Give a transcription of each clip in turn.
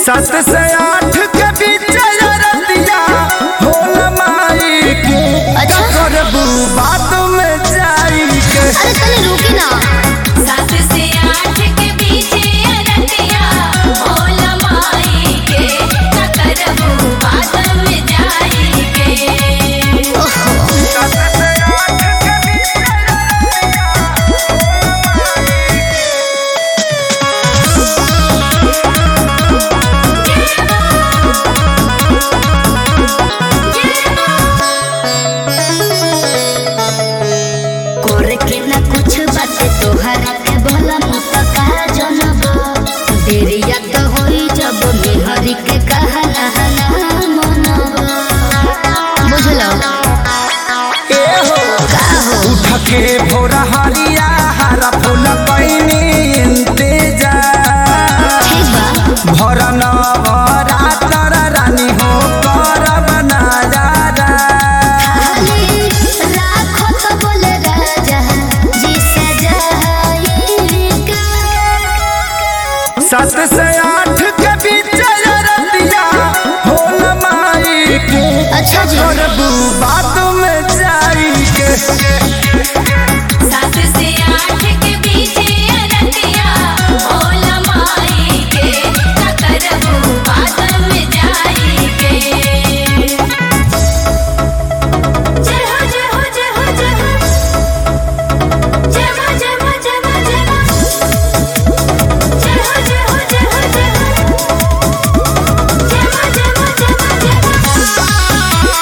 सात से आठ के बीच रतिया होल माई के अच्छा। करबू बात में जाई के अरे तनी रुकी ना सात से आठ के बीच अरतिया भोला माई के न करबू बात में जाई के सात से आठ के बीच करे के ना कुछ बाटे तोहरा के भला मुतका जनब देरिया तो होई जब मेहरी के कहना ना मनब बुझलो ए हो का हो उठ के भोर हरिया हरा फूल पैनी इंतजार ठीक बा भर नवरातर रानी हो करब नजारा खाली राखो तो बोले राजा जी सजाई का सात से आठ के बीच रतिया होल माई के अच्छा जी करबू बात में जाई के सात से आठ के बीच अरतिया भोला माई के न करबू बात में जाई के जय हो जय हो जय हो जय हो जय हो जय हो जय हो जय हो जय हो जय हो जय हो जय हो जय हो जय हो जय हो जय हो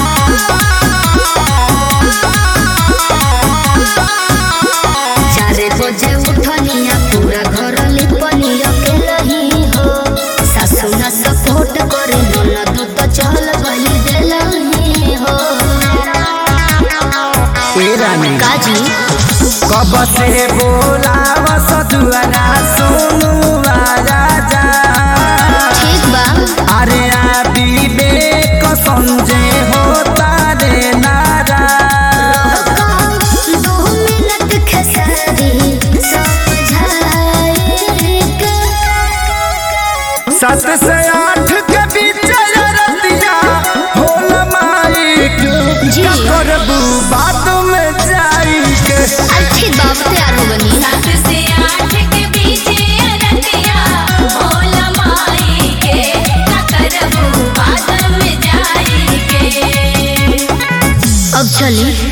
चारे बजे उठनिया पूरा घर लिपनिया के लही हो सासु ना सपोर्ट करे ननद तो चल गई देलही हो ए रानी काजी कब से बोलाव सजुआना सुनु राजा ठीक बा अरे आ विवेक संजय हो तारे नारा दो मिनट खेसारी समझाए के सात से आठ के बीच रतिया होल माई के जी। करबू बात में जाई के अरे ठीक बा अब तैयार हो बनी सात से आठ के बीच अरतिया भोला माई के न करबू बात में जाई के अब चली